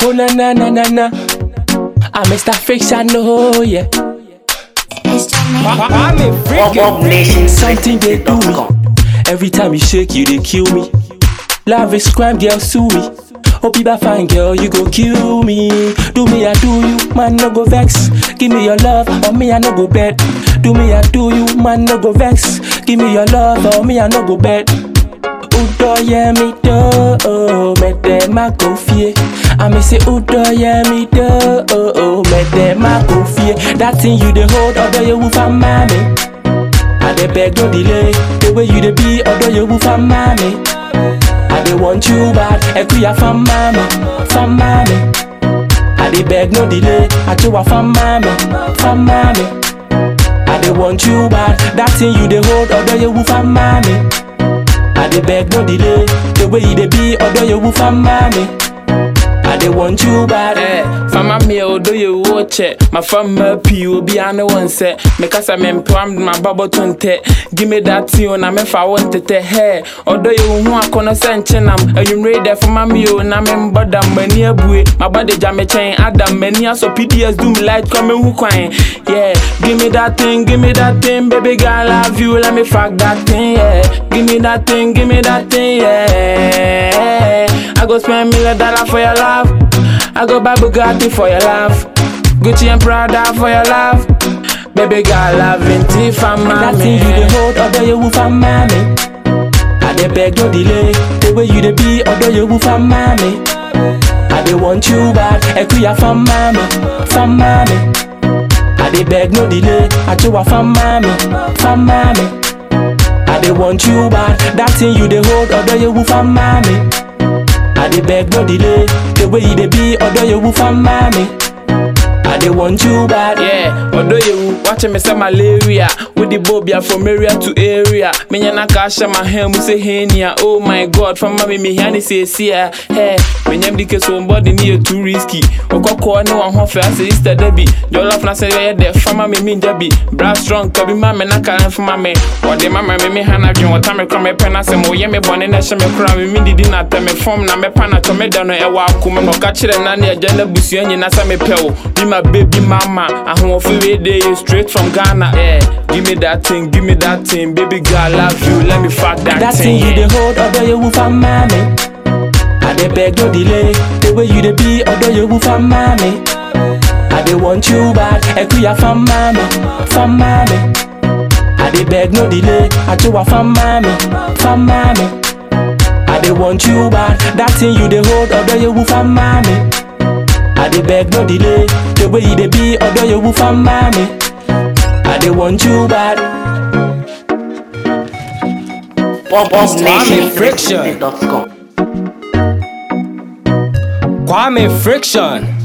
Oh na na na na na. I'm Mr. Fiction, oh yeah. Bob Nation Something they do me. Every time you shake, you they kill me. Love is crime, girl, sue me. Hope you fine, girl, you go kill me. Do me, I do you, man, no go vex. Give me your love, or me, I no go bet. Do me, I do you, man, no go vex. Give me your love, or me, I no go bet. Udo yeah me do, oh, me dem a go fear. I me say Udo yeah me do, oh, oh, me dem a go fear. That thing you dey hold, although you woof and mommy. I dey beg no delay, the way you dey be, although you woof and mommy. I dey want you bad, ekuya from mommy, from mommy. I dey beg no delay, I do a from mommy, from mommy. I dey want you bad, that thing you dey hold, although you woof and mommy. I dey beg no delay, the way you dey be, although you woof and mommy. I dey want you bad. Eh, fama mi odo ye watch My fama pi obi ane one set. Me kasa me mpam my babo tonte. Give me that thing na me fa want it hey. Odo ye hu akono se nchenam. Ayumre de fama mi o na me mboda mani abue. My body jam me chain adam many aso PDS do me like come hu kwan. Yeah, give me that thing, give me that thing, baby girl I love you, let me fuck that thing, yeah. Give me that thing, give me that thing, yeah. I go spend million dollar for your love. I go buy Bugatti for your love. Gucci and Prada for your love. Baby girl, loving tea for That thing you dey mommy. hold, although you woof and mommy. I dey beg no delay, the way you dey be, although you woof and mommy. I dey want you bad, ekuya from mommy, from mommy. I dey beg no delay, I do a from mommy, from mommy. I dey want you bad, that thing you dey hold, although you woof and mommy. I dey beg no delay, the way you dey be, although you woof and mommy. I dey want you bad. Yeah, although you watch me say malaria with the bobia from area to area. Me nyana kasha my hand say henia. Oh my god, from mommy me hani say see Hey, me nyam dike so body near too risky. Okoko no one ho fa say Easter Debbie. Your love na say yeah there fama me mean Debbie. Bra strong kabi mama na kan for mama. Or the mama me me hana dwen what me come me pen say mo ye me bone na hye me kra me me didi na ta me form na me pa na to me da no e wa akoma no ka kire na na agya na busua nyina sa me pɛ wo. Be my baby mama. Ahoɔfo we dey you straight from Ghana. Yeah, give me that thing, give me that thing, baby girl, I love you. Let me fuck that, That thing you dey hold, although you woof and mommy. I dey beg no delay, the way you dey be, although you woof and mommy. I dey want you bad, ekuya from mommy, from mommy. I dey beg no delay, I do a from mommy, from mommy. I dey want you bad, that thing you dey hold, although you woof and mommy. I dey beg no delay, the way you dey be, although you woof and mommy. I dey want you bad. Bob Nation Friction. dot com. Kwame Friction.